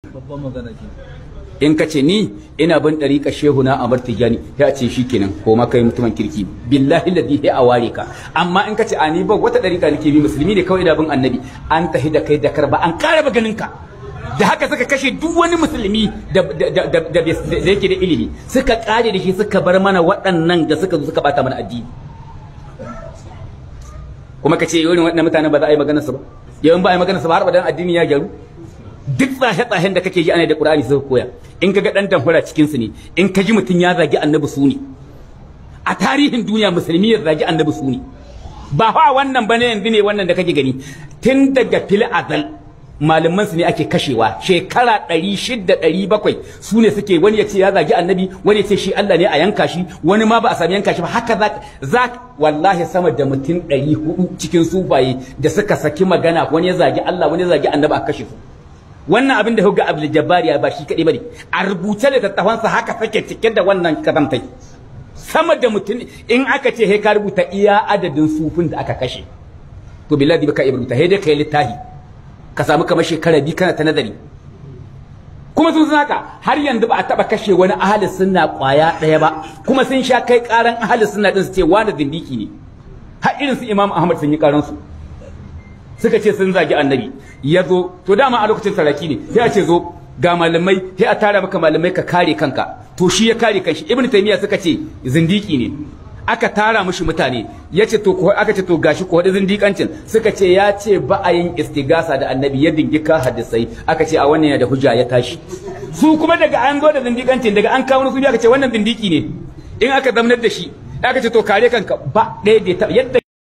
babban magana ke in ka ce ni ina bin ɗariƙa shehu na amar tijani ya ce shi kenan ko ma kai mutumin kirki billahi ladi ya a ware ka amma in ka ce a ni ba wata ɗariƙa nake bi musulmi ne kawai ina bin annabi an tahi da kai da karba an ƙara ba ganin ka da haka suka kashe duk wani musulmi da da yake da ilimi suka ƙare da shi suka bar mana waɗannan da suka zo suka bata mana addini kuma ka ce irin waɗannan mutanen ba za a yi maganar su ba yawan ba a yi maganar su ba har ba dan addini ya gyaru duk tsahe-tsahen da kake ji ana da Qur'ani suka koya in kaga dan damfara cikin su ne in ka ji mutun ya zagi annabi su ne a tarihin duniya musulmi ya zagi annabi su ne ba fa wannan bane yanzu ne wannan da kake gani tun daga fil azal malaman su ne ake kashewa shekara 600 700 su ne suke wani ya ce ya zagi annabi wani ya ce shi Allah ne a yanka shi wani ma ba a sami yanka shi ba haka za za wallahi sama da mutum 400 cikin sufaye da suka saki magana wani ya zagi Allah wani ya zagi annabi a kashe su wannan abin da hugga Abdul Jabbar ya ba shi kadai bane a rubuce da tattafansa haka take cike da wannan kazantai sama da mutum in aka ce he ka rubuta iya adadin sufin da aka kashe to billahi baka iya rubuta he dai kai littafi ka samu kamar shekara biyu kana ta nazari kuma sun san haka har yanzu ba a taba kashe wani ahli sunna kwaya daya ba kuma sun sha kai karan ahli sunna din su ce wani zindiki ne har irin su Imam Ahmad sun yi karan su suka ce sun zagi annabi ya zo to dama a lokacin saraki ne sai a ce zo ga malamai sai a tara maka malamai ka kare kanka to shi ya kare kanshi ibnu taymiya suka ce zindiki ne aka tara mushi mutane yace to ko aka ce to gashi ko da zindikancin suka ce ya ce ba a yin istigasa da annabi ya dingika hadisai aka ce a wannan yana da hujja ya tashi su kuma daga an zo da zindikancin daga an kawo su aka ce wannan zindiki ne in aka zamanar da shi aka ce to kare kanka ba ɗaya da yadda